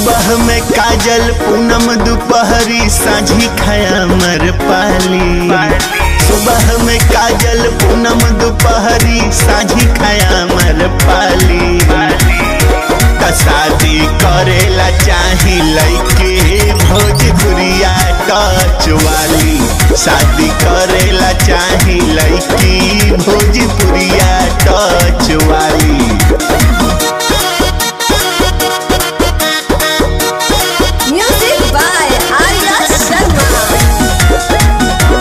सुबह में काजल पूनम दोपहरी साझी खाया मर पाली सुबह में काजल पूनम दोपहरी साझी खाया मर पाली त शादी करेला चाही लइके भोजपुरिया टच वाली शादी करेला चाही लइकी भोजपुरिया टच वाली Music by Arya Sharma.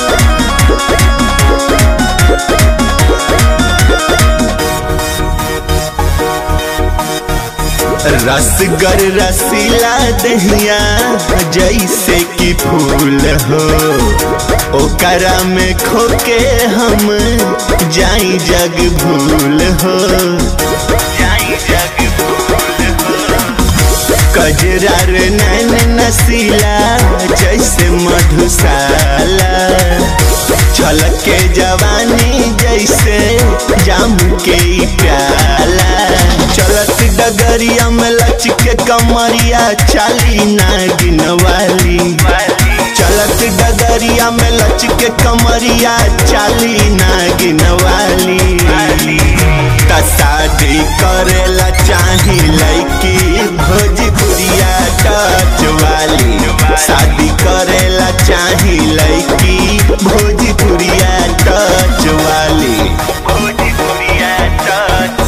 रसगर रसीला दहिया जैसे कि फूल हो ओकरा में खोके हम जाई जग भूल हो जाई जग भूल हो कजरार नैन नसीला जैसे मधुशाला छलके जवानी जैसे जाम के ई प्याला चलत डगरिया में लचके कमरिया चाली नागिन वाली चलत डगरिया में लचके कमरिया चाली नागिन वाली त शादी करेला चाही लइकी भोजपुरिया टच वाली शादी करेला चाही लइकी भोजपुरिया टच वाली भोजपुरिया टच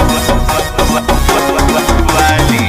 वाली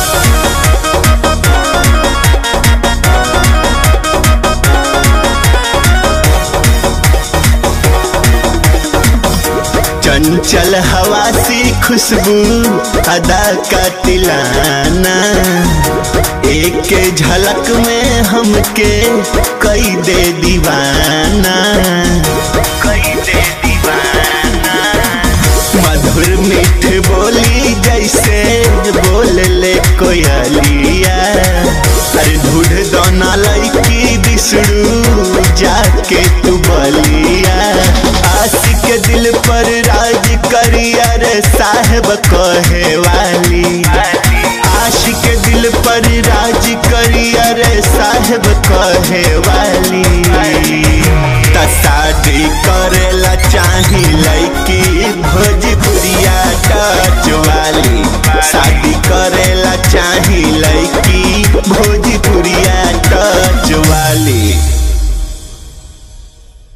चंचल हवा सी खुशबू अदा का तिलाना एक झलक में हमके कई दे दीवाना कई दे दीवाना मधुर मीठ बोली जैसे बोल ले कोयलिया अरे ढूढ़ दोना लड़की बिसड़ू जाके तू बलिया आशिक के दिल पर राज करिया रे साहेब कहे वाली आशिक के दिल पर राज करिया रे साहेब कहे वाली त शादी करेला चाही लइकी भोजपुरिया टच वाली शादी करेला चाही लइकी भोज